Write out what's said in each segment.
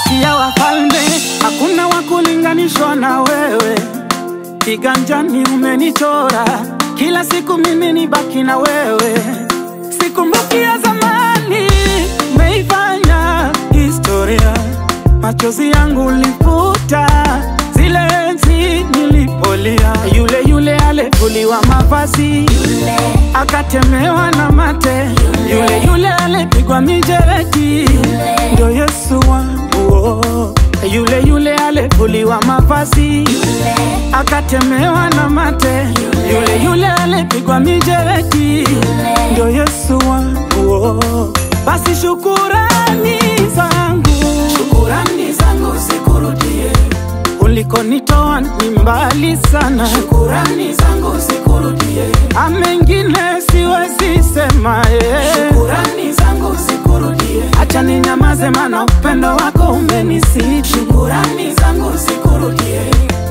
kati ya wafalme hakuna wa kulinganishwa na wewe, kiganjani umenichora, kila siku mimi ni baki na wewe, sikumbuki ya zamani, umeifanya historia, machozi yangu ulifuta, zile enzi nilipolia, yule yule alivuliwa mavazi akatemewa na mate, yule yule alipigwa mijeredi, ndio Yesu wangu oh. Yule yule alivuliwa mavazi akatemewa na mate, yule yule alipigwa mijeredi, ndio Yesu wangu oh. Basi shukurani zangu, Shukurani zangu zikurudie, ulikonitoa ni mbali sana, shukurani zangu zikurudie, a mengine siwezi sema eh. shukurani zangu zikurudie, Acha ninyamaze, mana upendo wako umenisiti. shukurani zangu zikurudie.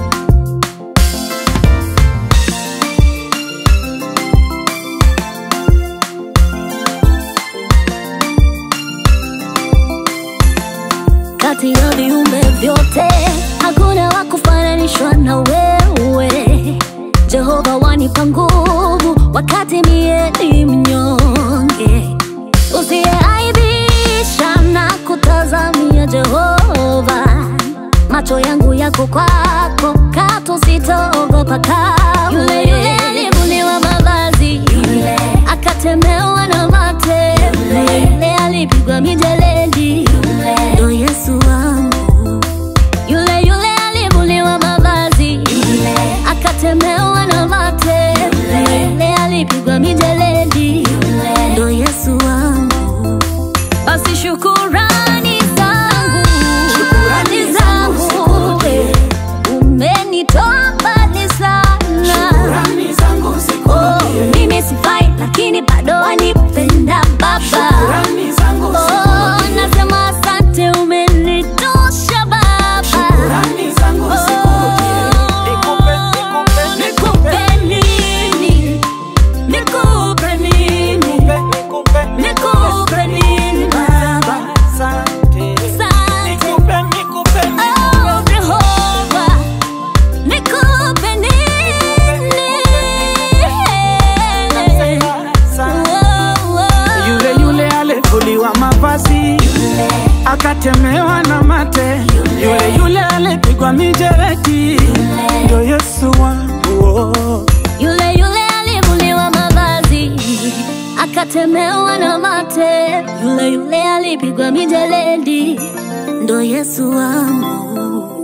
kati ya viumbe vyote hakuna wa kufananishwa na wewe jehova wanipa nguvu wakati mie ni mnyonge usiyeaibisha na kutazamia jehova macho yangu yako kwako katu sitaogopa kamwe yule yule alivuliwa mavazi yule akatemewa na mate yule yule alipigwa mijeledi yule ndo yesu wangu yule yule alivuliwa mavazi yule akatemewa na mate yule yule alipigwa mijeledi yule ndo yesu wangu basi shukurani zangu Shukurani zangu zikurudie. umenitoa mbali sana Shukurani zangu Oh, zikurudie, mimi sifai lakini bado wanipenda baba shukurani zangu Oh, zikurudie, nasema asante umenitosha baba shukurani zangu zikurudie. Nikupe, nikupe, Nikupe nini? Nikupe nini? nikupe, Nikupe nini baba? Asante. Asante. Nikupe, nikupe, Oh, Jehova. Nikupe nini? asante. Oh, oh. Yule yule alivuliwa mavazi akatemewa na mate, yule yule alipigwa mijeredi, ndio Yesu wangu oh. Yule yule alivuliwa mavazi akatemewa na mate, yule yule alipigwa mijeledi, ndo Yesu wangu.